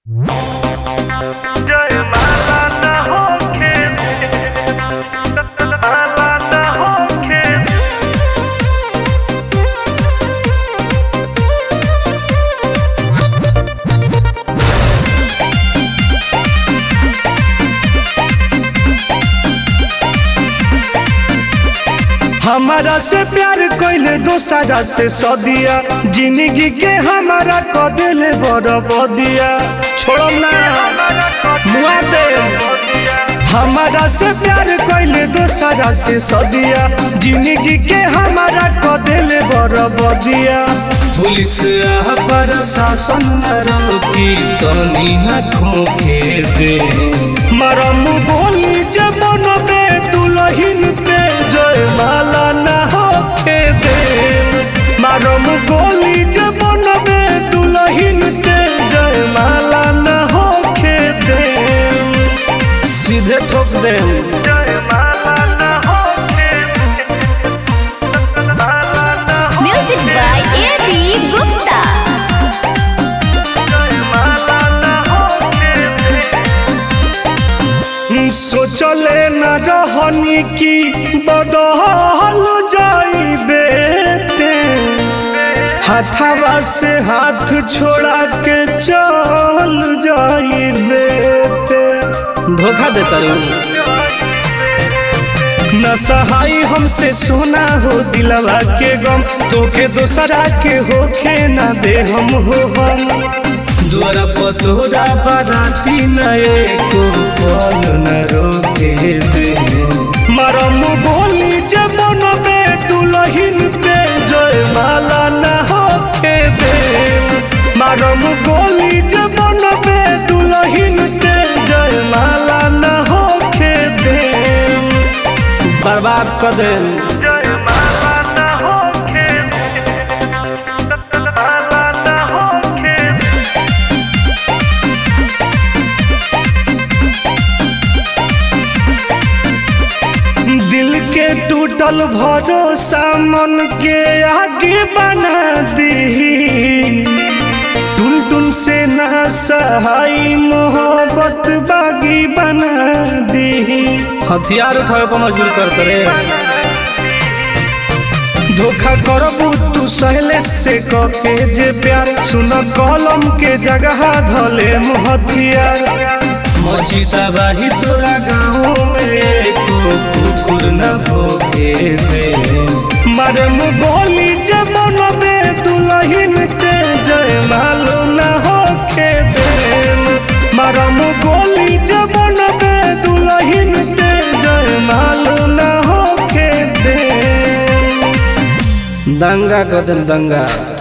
जयमाला न होखे माला न होखे हमारा से प्यार कैले दोसरा से सदिया जिंदगी के हमारा क दिले बरबदिया छोड़म ना मुआ दे हमारा से प्यार कैले दोसरा से सदिया जिंदगी के हमारा क दिले बरबदिया पुलिस आ प्रशासन रोकी तनी न खोखे दे मरम बोली जब बे दुलहिन पे जय माला न होके दे मरम गोली जब बे दुलहिन पे जय माला न होके दे सीधे ठोक दे जयमाला न होखे माला न Music by A.B. Gupta. जयमाला न होखे सोचले न रहनी की बदहल जाइबे ते हाथवा से हाथ छोड़ा के चल जाइबे ते धोखा देता रू न सहाई हमसे सोना हो दिलवा के गम तोके दोसरा के होखे न दे हम हो हम द्वारा पतोरा बाराती नए को पल न रोके दे मरम बोली जब बे दुलहिन पे जय माला न होके दे मरम बोली जब बे दुलहिन पे जय माला न होके दे बर्बाद कर दे जयमाला न होखे माला न होखे दिल के टूटल भरोसा मन के आगे बना दी टुन टुन से ना सहाई मोहब्बत बागी बना दी हथियार उठावे पर मजबूर कर रे धोखा करबू तू सहले से कके जे प्यार सुन कलम के जगह धले हथियार मजीता बाही तोरा गाँव में एको कुकुर न भोगे दे मरम गोली जब बे दुलहिन ते जय मालो न होके दे मरम गोली जब बे दुलहिन ते जय मालो न होके दे दंगा कदम दंगा